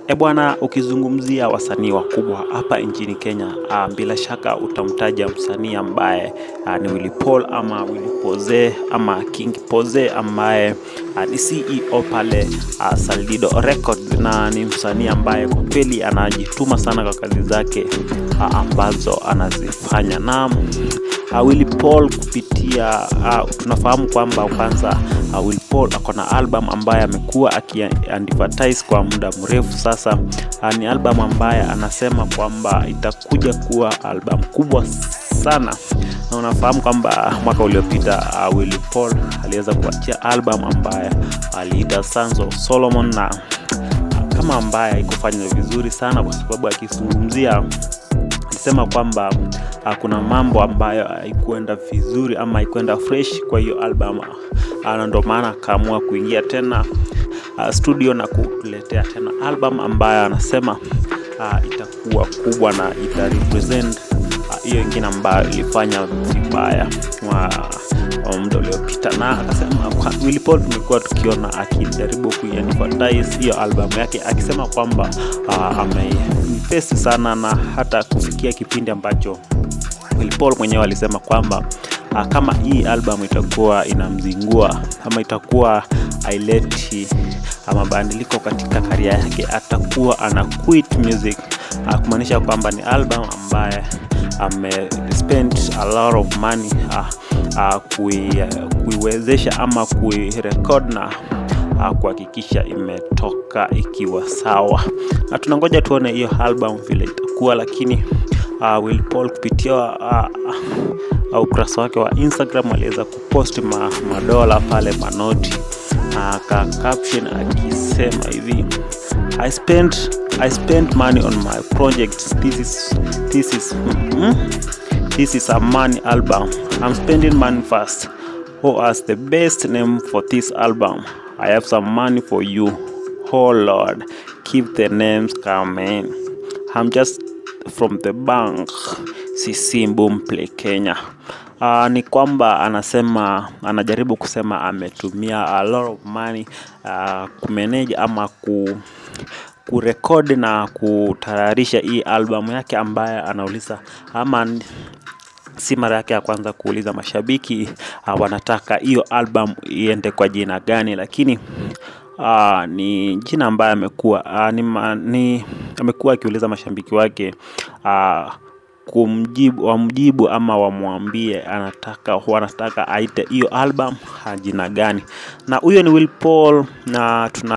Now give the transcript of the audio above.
E bwana, ukizungumzia wasanii wakubwa hapa nchini Kenya, ah, bila shaka utamtaja msanii ambaye ah, ni Willy Paul ama Willy Poze ama King Poze ambaye ah, ni CEO pale ah, Saldido Record, na ni msanii ambaye kwa kweli anajituma sana kwa kazi zake ah, ambazo anazifanya na uh, Willy Paul kupitia uh, tunafahamu kwamba kwanza uh, Willy Paul ako na album ambaye amekuwa akiadvertise kwa muda mrefu sasa. Uh, ni album ambaye anasema kwamba itakuja kuwa album kubwa sana, na unafahamu kwamba mwaka uliopita uh, Willy Paul aliweza kuachia album ambaye aliita Sons of Solomon na uh, kama ambaye haikufanya vizuri sana kwa sababu akizungumzia alisema kwamba uh, kuna mambo ambayo haikuenda vizuri ama haikuenda fresh kwa hiyo album uh, na ndo maana akaamua kuingia tena uh, studio na kuletea tena album ambayo anasema uh, itakuwa kubwa na ita represent hiyo uh, ingine ambayo ilifanya vibaya wa wa muda uliopita, na akasema kwa Willy Paul tumekuwa tukiona akijaribu kuiadvertise hiyo albamu yake akisema kwamba uh, ameipesi sana na hata kufikia kipindi ambacho Willy Paul mwenyewe alisema kwamba uh, kama hii album itakuwa inamzingua ama itakuwa haileti mabadiliko katika karia yake, atakuwa ana quit music uh, kumaanisha kwamba ni album ambaye ame spend a lot of money uh, uh, kui, uh, kuiwezesha ama kuirekod na uh, kuhakikisha imetoka ikiwa sawa, na tunangoja tuone hiyo album vile itakuwa, lakini uh, Willy Paul kupitia uh, uh, ukurasa wake wa Instagram aliweza kupost ma, madola pale manoti aka uh, caption akisema hivi I spent I spent money on my projects this is this is hmm? this is a money album I'm spending money fast who has the best name for this album I have some money for you oh Lord keep the names coming I'm just from the bank CC Boomplay Kenya Uh, ni kwamba anasema anajaribu kusema ametumia a lot of money uh, kumanage ama ku kurekodi na kutayarisha hii albamu yake ambaye anauliza ama si mara yake ya kwanza kuuliza mashabiki uh, wanataka hiyo album iende kwa jina gani, lakini uh, ni jina ambaye amekuwa uh, ni, ni amekuwa akiuliza mashabiki wake uh, kumjibu wamjibu ama wamwambie anataka wanataka aite hiyo album jina gani, na huyo ni Willy Paul, na tuna